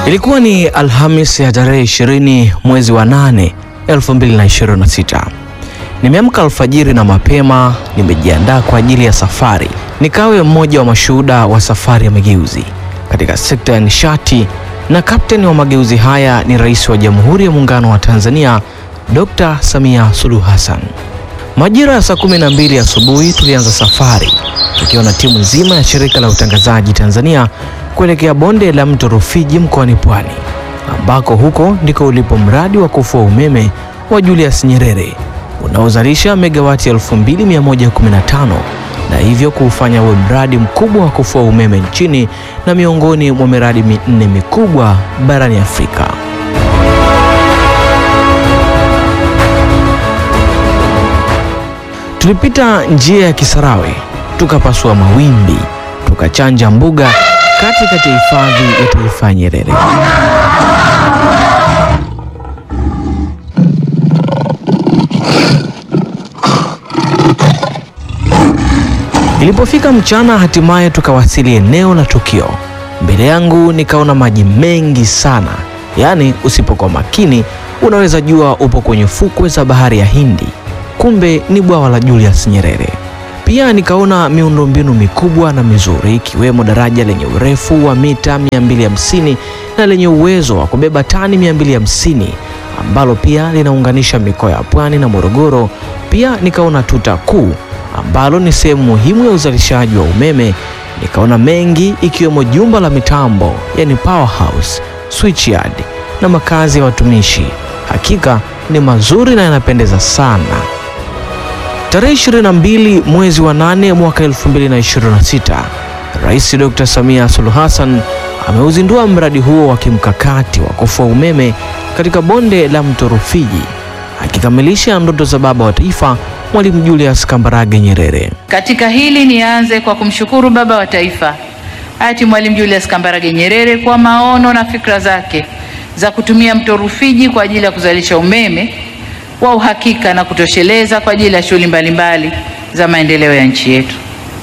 Ilikuwa ni Alhamis ya tarehe 20 mwezi wa 8 2026. Nimeamka alfajiri na mapema, nimejiandaa kwa ajili ya safari, nikawe mmoja wa mashuhuda wa safari ya mageuzi katika sekta ya nishati, na kapteni wa mageuzi haya ni Rais wa Jamhuri ya Muungano wa Tanzania Dr. Samia Suluhu Hassan. Majira ya saa 12 asubuhi tulianza safari tukiwa na timu nzima ya shirika la utangazaji Tanzania kuelekea bonde la mto Rufiji mkoani Pwani, ambako huko ndiko ulipo mradi wa kufua umeme wa Julius Nyerere unaozalisha megawati 2115 na hivyo kuufanya uwe mradi mkubwa wa kufua umeme nchini na miongoni mwa miradi minne mikubwa barani Afrika. Tulipita njia ya Kisarawe, tukapasua mawimbi, tukachanja mbuga katikati ya hifadhi ya taifa ya Nyerere. Ilipofika mchana, hatimaye tukawasili eneo la tukio. Mbele yangu nikaona maji mengi sana, yaani usipokuwa makini unaweza jua upo kwenye fukwe za bahari ya Hindi, kumbe ni bwawa la Julius Nyerere. Pia nikaona miundombinu mikubwa na mizuri ikiwemo daraja lenye urefu wa mita 250 na lenye uwezo wa kubeba tani 250 ambalo pia linaunganisha mikoa ya Pwani na Morogoro. Pia nikaona tuta kuu ambalo ni sehemu muhimu ya uzalishaji wa umeme. Nikaona mengi ikiwemo jumba la mitambo yani powerhouse, switchyard na makazi ya watumishi. Hakika ni mazuri na yanapendeza sana. Tarehe 22 mwezi wa 8 mwaka 2026, Rais Dr. Samia Suluhu Hassan ameuzindua mradi huo wa kimkakati wa kufua umeme katika bonde la mto Rufiji, akikamilisha ndoto za baba wa taifa Mwalimu Julius Kambarage Nyerere. Katika hili nianze kwa kumshukuru baba wa taifa hayati Mwalimu Julius Kambarage Nyerere kwa maono na fikra zake za kutumia mto Rufiji kwa ajili ya kuzalisha umeme wa uhakika na kutosheleza kwa ajili ya shughuli mbalimbali za maendeleo ya nchi yetu.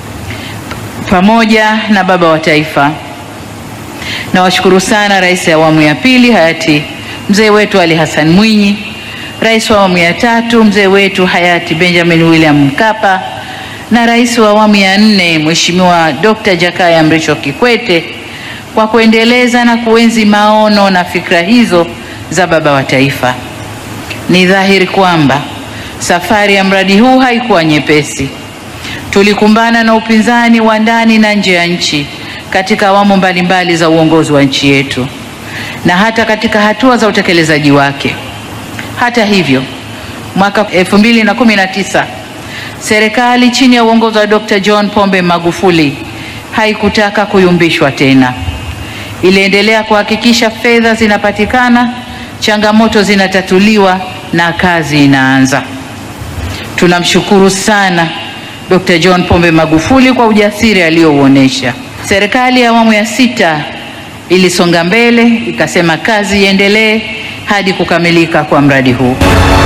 Pamoja na baba wa taifa, nawashukuru sana rais wa awamu ya pili hayati mzee wetu Ali Hassan Mwinyi, rais wa awamu ya tatu mzee wetu hayati Benjamin William Mkapa na rais wa awamu ya nne Mheshimiwa Dr. Jakaya Mrisho Kikwete kwa kuendeleza na kuenzi maono na fikra hizo za baba wa taifa. Ni dhahiri kwamba safari ya mradi huu haikuwa nyepesi. Tulikumbana na upinzani wa ndani na nje ya nchi katika awamu mbalimbali za uongozi wa nchi yetu na hata katika hatua za utekelezaji wake. Hata hivyo, mwaka 2019 serikali chini ya uongozi wa Dr. John Pombe Magufuli haikutaka kuyumbishwa tena. Iliendelea kuhakikisha fedha zinapatikana, changamoto zinatatuliwa na kazi inaanza. Tunamshukuru sana Dr. John Pombe Magufuli kwa ujasiri aliouonesha. Serikali ya awamu ya sita ilisonga mbele, ikasema kazi iendelee hadi kukamilika kwa mradi huu.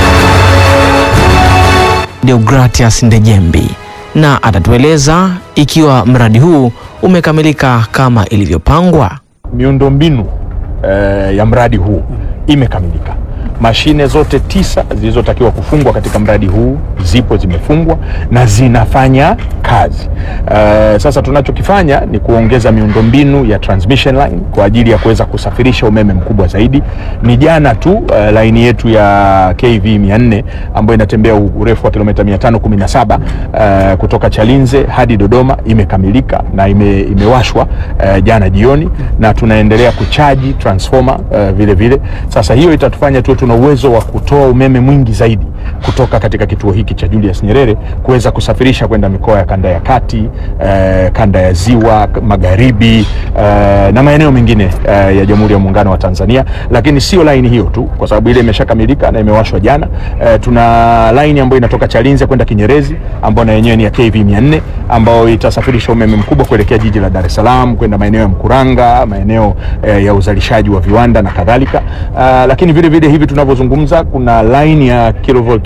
Deogratias Ndejembi na atatueleza ikiwa mradi huu umekamilika kama ilivyopangwa. Miundombinu eh, ya mradi huu imekamilika. Mashine zote tisa zilizotakiwa kufungwa katika mradi huu zipo zimefungwa na zinafanya kazi. Uh, sasa tunachokifanya ni kuongeza miundombinu ya transmission line kwa ajili ya kuweza kusafirisha umeme mkubwa zaidi. Ni jana tu uh, laini yetu ya KV 400 ambayo inatembea urefu wa kilomita 517 uh, kutoka Chalinze hadi Dodoma imekamilika na ime, imewashwa uh, jana jioni na tunaendelea kuchaji transformer uh, vile vile. Sasa hiyo itatufanya tuwe tuna uwezo wa kutoa umeme mwingi zaidi kutoka katika kituo hiki cha Julius Nyerere kuweza kusafirisha kwenda mikoa ya kanda ya kati, eh, kanda ya ziwa magharibi, eh, na maeneo mengine eh, ya Jamhuri ya Muungano wa Tanzania. Lakini sio laini hiyo tu, kwa sababu ile imeshakamilika na imewashwa jana. Eh, tuna laini ambayo inatoka Chalinze kwenda Kinyerezi ambayo na yenyewe ni ya KV 400 ambayo itasafirisha umeme mkubwa kuelekea jiji la Dar es Salaam kwenda maeneo ya Mkuranga, maeneo eh, ya uzalishaji wa viwanda na kadhalika. Uh, lakini vile vile hivi tunavyozungumza kuna line ya kilovolt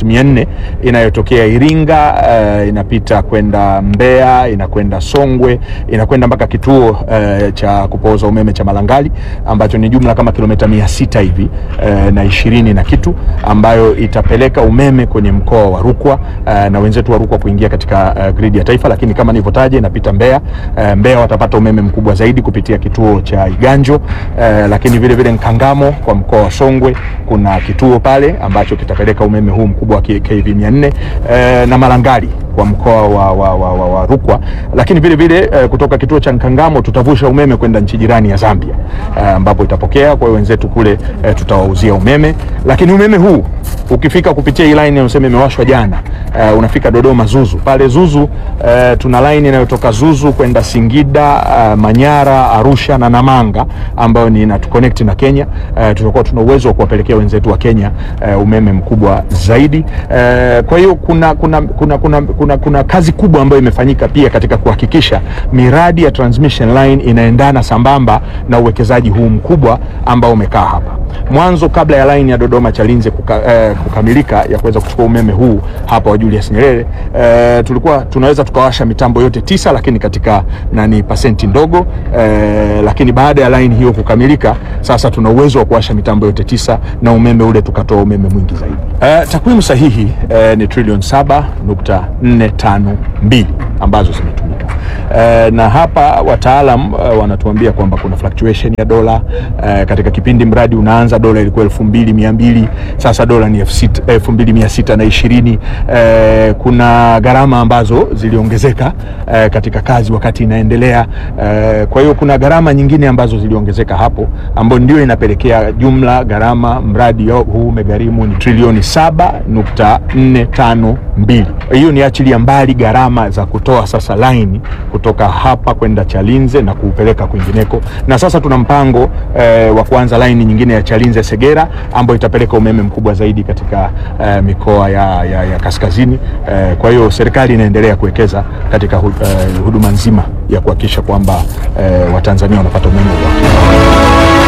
volt 400 inayotokea Iringa uh, inapita kwenda Mbeya, inakwenda Songwe, inakwenda mpaka kituo uh, cha kupooza umeme cha Malangali ambacho ni jumla kama kilomita mia sita hivi uh, na ishirini na kitu ambayo itapeleka umeme kwenye mkoa wa Rukwa uh, na wenzetu wa Rukwa kuingia katika uh, gridi ya taifa, lakini kama nilivyotaja inapita Mbeya. Uh, Mbeya watapata umeme mkubwa zaidi kupitia kituo cha Iganjo uh, lakini vile vile Nkangamo kwa mkoa wa Songwe kuna kituo pale ambacho kitapeleka umeme huu mkubwa wa KV 400 uh, na Malangali kwa mkoa wa, wa, wa, wa, wa Rukwa, lakini vile vile uh, kutoka kituo cha Nkangamo tutavusha umeme kwenda nchi jirani ya Zambia ambapo uh, itapokea. Kwa hiyo wenzetu kule uh, tutawauzia umeme, lakini umeme huu ukifika kupitia hii line unasema imewashwa jana uh, unafika Dodoma Zuzu. Pale Zuzu uh, tuna line inayotoka Zuzu kwenda Singida uh, Manyara, Arusha na Namanga ambayo ni inatuconnect na Kenya. Uh, tutakuwa tuna uwezo wa kuwapelekea wenzetu wa Kenya uh, umeme mkubwa zaidi uh, kwa hiyo kuna, kuna, kuna, kuna, kuna, kuna kazi kubwa ambayo imefanyika pia katika kuhakikisha miradi ya transmission line inaendana sambamba na uwekezaji huu mkubwa ambao umekaa hapa mwanzo kabla ya line ya Dodoma Chalinze kuka, eh, kukamilika ya kuweza kuchukua umeme huu hapa wa Julius Nyerere eh, tulikuwa tunaweza tukawasha mitambo yote tisa, lakini katika nani pasenti ndogo eh, lakini baada ya line hiyo kukamilika, sasa tuna uwezo wa kuwasha mitambo yote tisa na umeme ule tukatoa umeme mwingi zaidi. Eh, takwimu sahihi eh, ni trilioni saba nukta nne tano mbili ambazo zimetumika. Uh, na hapa wataalam uh, wanatuambia kwamba kuna fluctuation ya dola uh, katika kipindi mradi unaanza dola ilikuwa elfu mbili mia mbili sasa dola ni elfu mbili mia sita na ishirini. Uh, kuna gharama ambazo ziliongezeka uh, katika kazi wakati inaendelea uh, kwa hiyo kuna gharama nyingine ambazo ziliongezeka hapo ambayo ndio inapelekea jumla gharama mradi huu umegharimu ni trilioni saba nukta nne tano mbili. Hiyo ni achilia mbali gharama za kutoa sasa laini kutoka hapa kwenda Chalinze na kuupeleka kwingineko, na sasa tuna mpango eh, wa kuanza laini nyingine ya Chalinze Segera ambayo itapeleka umeme mkubwa zaidi katika eh, mikoa ya, ya, ya kaskazini eh, kwa hiyo serikali inaendelea kuwekeza katika hu, eh, huduma nzima ya kuhakikisha kwamba eh, Watanzania wanapata umeme wa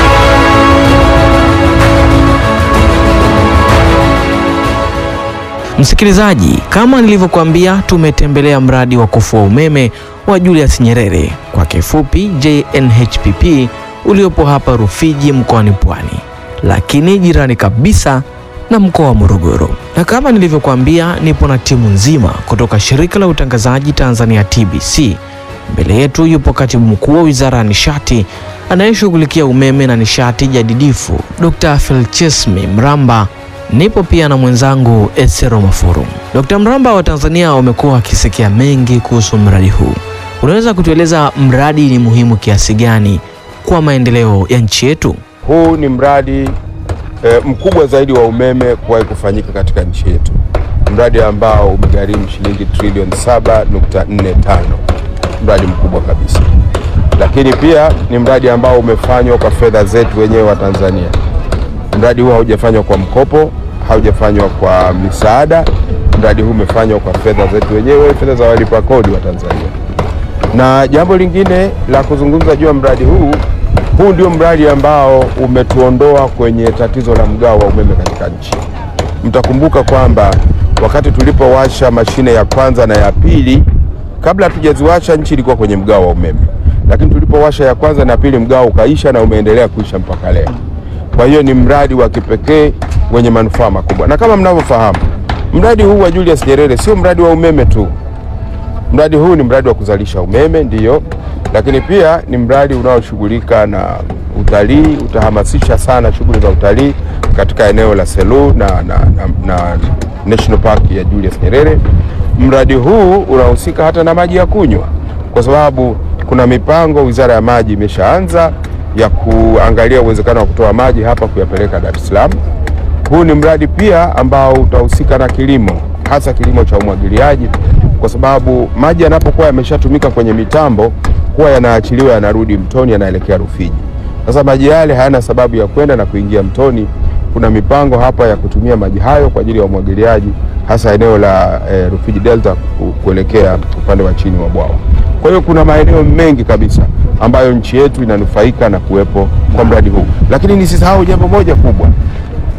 Msikilizaji, kama nilivyokuambia, tumetembelea mradi wa kufua umeme wa Julius Nyerere kwa kifupi JNHPP uliopo hapa Rufiji mkoani Pwani, lakini jirani kabisa na mkoa wa Morogoro. Na kama nilivyokuambia, nipo na timu nzima kutoka shirika la utangazaji Tanzania TBC. Mbele yetu yupo katibu mkuu wa Wizara ya Nishati anayeshughulikia umeme na nishati jadidifu Dr. Felchesmi Mramba. Nipo pia na mwenzangu Esero Mafuru. Dr. Mramba, wa Tanzania wamekuwa wakisikia mengi kuhusu mradi huu. Unaweza kutueleza mradi ni muhimu kiasi gani kwa maendeleo ya nchi yetu? Huu ni mradi e, mkubwa zaidi wa umeme kuwahi kufanyika katika nchi yetu, mradi ambao umegharimu shilingi trilioni 7.45, mradi mkubwa kabisa, lakini pia ni mradi ambao umefanywa kwa fedha zetu wenyewe wa Tanzania. Mradi huu haujafanywa kwa mkopo, haujafanywa kwa misaada. Mradi huu umefanywa kwa fedha zetu wenyewe, fedha za walipa kodi wa Tanzania. Na jambo lingine la kuzungumza juu ya mradi huu, huu ndio mradi ambao umetuondoa kwenye tatizo la mgao wa umeme katika nchi. Mtakumbuka kwamba wakati tulipowasha mashine ya kwanza na ya pili, kabla hatujaziwasha nchi ilikuwa kwenye mgao wa umeme, lakini tulipowasha ya kwanza na pili, mgao ukaisha na umeendelea kuisha mpaka leo. Kwa hiyo ni mradi wa kipekee wenye manufaa makubwa, na kama mnavyofahamu, mradi huu wa Julius Nyerere sio mradi wa umeme tu. Mradi huu ni mradi wa kuzalisha umeme ndiyo, lakini pia ni mradi unaoshughulika na utalii. Utahamasisha sana shughuli za utalii katika eneo la Selous na, na, na, na National Park ya Julius Nyerere. Mradi huu unahusika hata na maji ya kunywa, kwa sababu kuna mipango Wizara ya Maji imeshaanza ya kuangalia uwezekano wa kutoa maji hapa kuyapeleka Dar es Salaam. Huu ni mradi pia ambao utahusika na kilimo, hasa kilimo cha umwagiliaji, kwa sababu maji yanapokuwa yameshatumika kwenye mitambo huwa yanaachiliwa, yanarudi mtoni, yanaelekea Rufiji. Sasa maji yale hayana sababu ya kwenda na kuingia mtoni. Kuna mipango hapa ya kutumia maji hayo kwa ajili ya umwagiliaji, hasa eneo la e, Rufiji Delta kuelekea upande wa chini wa bwawa. Kwa hiyo kuna maeneo mengi kabisa ambayo nchi yetu inanufaika na kuwepo kwa mradi huu, lakini nisisahau jambo moja kubwa.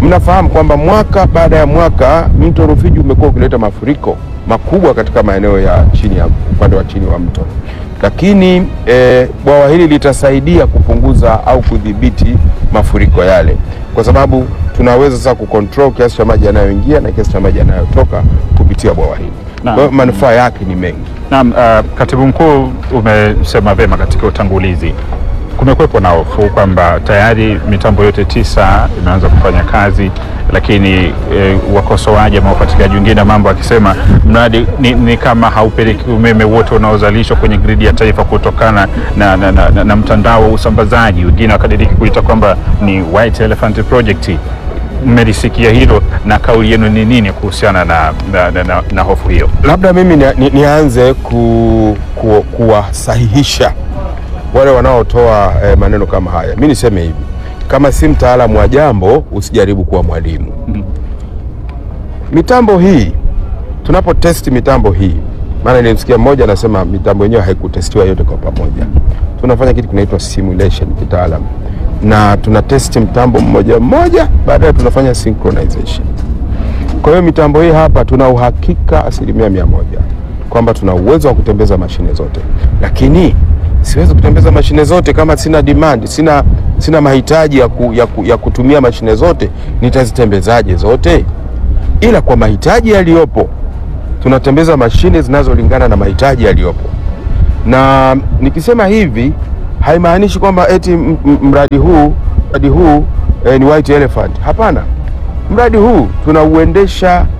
Mnafahamu kwamba mwaka baada ya mwaka mto Rufiji umekuwa ukileta mafuriko makubwa katika maeneo ya chini ya upande wa chini wa mto, lakini eh, bwawa hili litasaidia kupunguza au kudhibiti mafuriko yale, kwa sababu tunaweza sasa kucontrol kiasi cha maji yanayoingia na kiasi cha maji yanayotoka kupitia bwawa hili. Naam. Kwa hiyo manufaa yake ni mengi. Naam, uh, katibu mkuu umesema vyema katika utangulizi. Kumekuwepo na hofu kwamba tayari mitambo yote tisa imeanza kufanya kazi, lakini eh, wakosoaji ama wafuatiliaji wengine wa mambo akisema mradi ni, ni kama haupeleki umeme wote unaozalishwa kwenye gridi ya taifa kutokana na, na, na, na, na mtandao wa usambazaji. Wengine wakadiriki kuita kwamba ni White Elephant Project. Mmelisikia hilo na kauli yenu ni nini kuhusiana na, na, na, na, na hofu hiyo? Labda mimi ni, ni, nianze ku, ku, kuwasahihisha wale wanaotoa eh, maneno kama haya. Mi niseme hivi, kama si mtaalamu wa jambo usijaribu kuwa mwalimu. Mitambo hii tunapo testi mitambo hii, maana nilimsikia mmoja anasema mitambo yenyewe haikutestiwa yote kwa pamoja. Tunafanya kitu kinaitwa simulation kitaalamu, na tuna testi mtambo mmoja mmoja, baadaye tunafanya synchronization. Kwa hiyo mitambo hii hapa tuna uhakika asilimia mia moja kwamba tuna uwezo wa kutembeza mashine zote, lakini siwezi kutembeza mashine zote kama sina demand, sina, sina mahitaji ya, ku, ya, ku, ya kutumia mashine zote. Nitazitembezaje zote? Ila kwa mahitaji yaliyopo tunatembeza mashine zinazolingana na mahitaji yaliyopo, na nikisema hivi haimaanishi kwamba eti m- m- mradi huu mradi huu eh, ni white elephant. Hapana, mradi huu tunauendesha